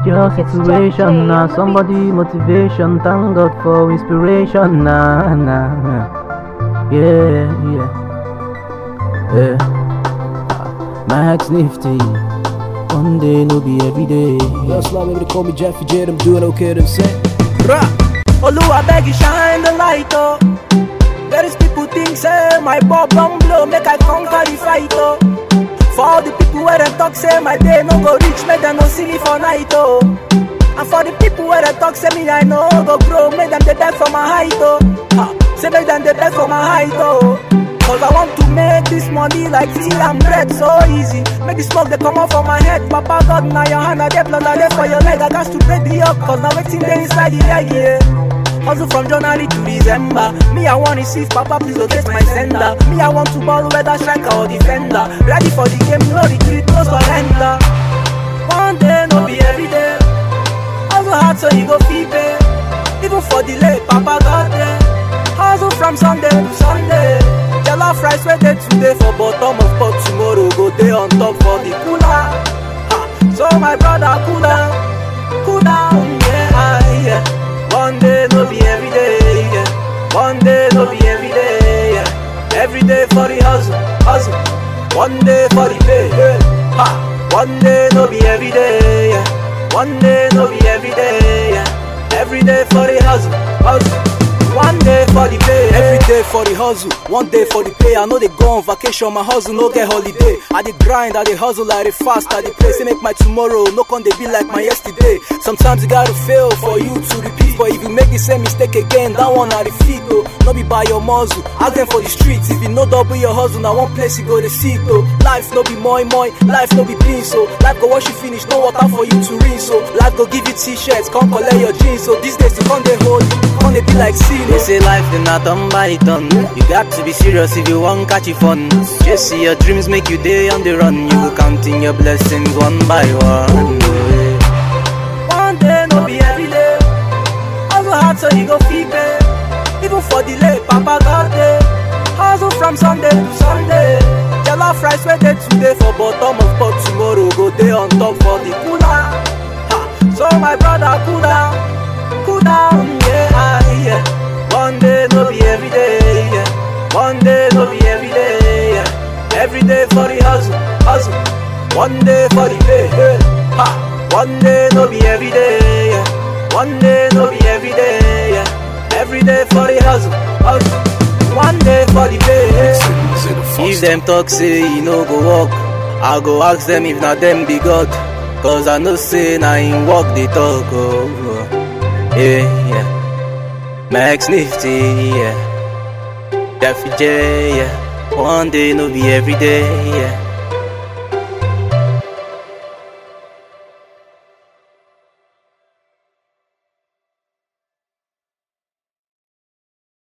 Your situation now, somebody motivation. Thank God for inspiration nah, nah. Yeah, yeah, yeah. Max Nifty. One day no be every day. Yo, Slam, baby, they call me Jeffy J. I'm doing okay, them say. Rah! Oluwa beg you shine the light oh. There is people think say my bob don blow make I conquer the fight oh. For all the people where them talk say my day no go reach make them no see me for night oh. And for the people where they talk say me I no go grow make them dey beg for my height oh. Ha, say make them dey beg for my height oh. Cause I want to make this money like tea and bread so easy. Make the smoke they come out from my head. Papa God, now your hand, I get blood, I for your leg. I got to break the up, cause now waiting there inside the leg, yeah. Hustle from January to December. Me, I want to see Papa, please locate my sender. Me, I want to ball whether striker or defender. Ready for the game, no retreat, no surrender. One day, no be every day. Hustle hard so you go feel pay. Even for delay, Papa got there. Hustle from Sunday to Sunday. Jollof rice where day today for bottom of pot tomorrow go day on top for the cooler. Ha. So my brother cool down, cool down, yeah, yeah. One day no be every day, yeah. One day no be every day, yeah. Every day for the hustle, hustle. One day for the pay, yeah. Ha. One day no be every day, yeah. One day no be every day, yeah. Every day for the hustle, hustle. One day for the pay, Every day for the hustle, one day for the pay. I know they go on vacation, my hustle no get holiday. I dey grind, I dey hustle, I dey fast, I dey play. Say make my tomorrow no con dey be like my yesterday. Sometimes you gotta fail for you to repeat, but if you make the same mistake again, that one I defeat though. No be by your muzzle, ask them for the streets. If you no double your hustle, now one place you go to see though. Life no be moi moi, life no be beans so. Life go wash you finish, no water for you to rinse so. Life go give you t-shirts, come collect your jeans so. These days you come they hold, come they be like sea. They say life is not done by done. You got to be serious if you want catch it fun. Just see your dreams make you day on the run. You go counting your blessings one by one. One day no be every day. Hustle hard so you go feel pay. Even for delay, Papa got there. Hustle from Sunday to Sunday. Jollof rice where day today for bottom of pot tomorrow go day on top for the cooler. Ha. So my brother cool down, cool down, yeah, yeah. One day no be every day, yeah. One day no be every day, yeah. Every day for the hustle, hustle. One day for the pay, yeah. Ha. One day no be every day, yeah. One day no be every day, yeah. Every day for the hustle, hustle. One day for the pay, yeah. If them talk say you no go walk, I go ask them if not them be God. Cause I know say na in walk they talk. Oh, oh. yeah, yeah. Max Nifty, yeah. Daffy J, yeah. One day no be every day, yeah.